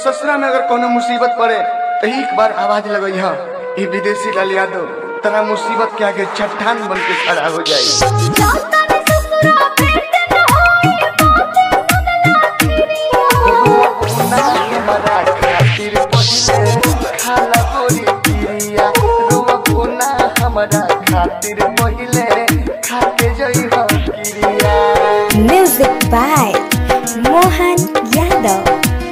ससुरा में अगर कोनो मुसीबत पड़े तो एक बार आवाज लगई ह ई विदेशी लाल यादव तरा मुसीबत के आगे चट्टान बन के खड़ा हो जाई जाता ने ससुरा भेंट न होई बातें सुनला तेरी हमरा खातिर पहिले खाके जई हो किरिया Music by Mohan Yadav.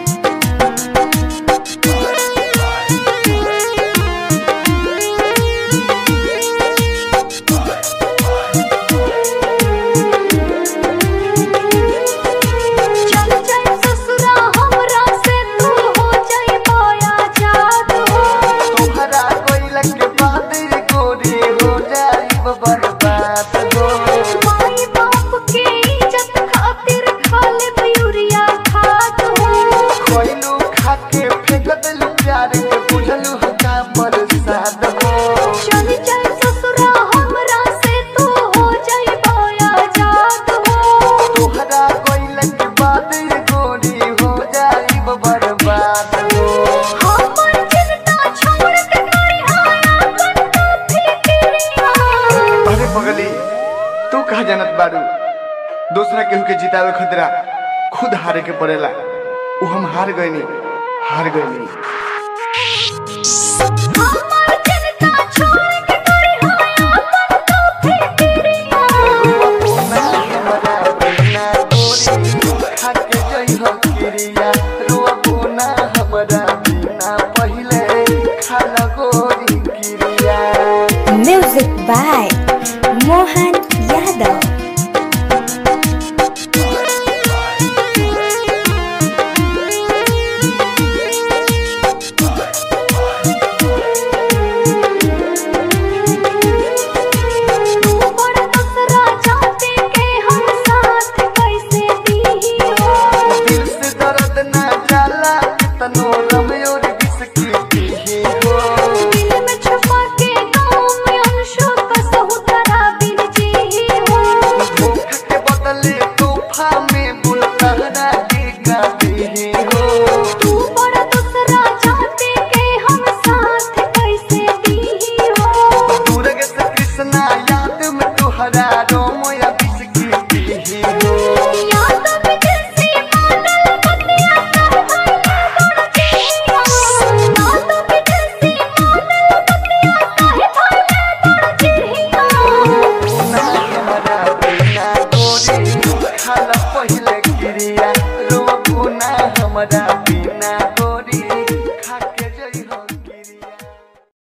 चल जाए ससुरा हमरा से तू हो जाए पाया जात हो तोहरा कोइला के बाद रे गोरी हो जाई बर्बाद हो माई बाप के इज्जत खातिर खा ले मयूरिया खात हो कोइलू खाके फेंक देलू प्यार के बुझलू का बरसात हो चल जाए ससुरा हमरा से तू हो जाए पाया जात हो तोहरा कोइला के बाद रे गोरी हो जाई बर्बाद हो हमर चिंता छोड़ के करी आया बंदा फिक्रिया अरे पगली तू कहा जानत बारू दूसरा केहू के जितावे खतरा खुद हारे के पड़ेला उ हम हार गईनी हार गईनी हमर चिंता छोड़ के करी आया बंदा फिक्रिया Music by Mohan Yadav.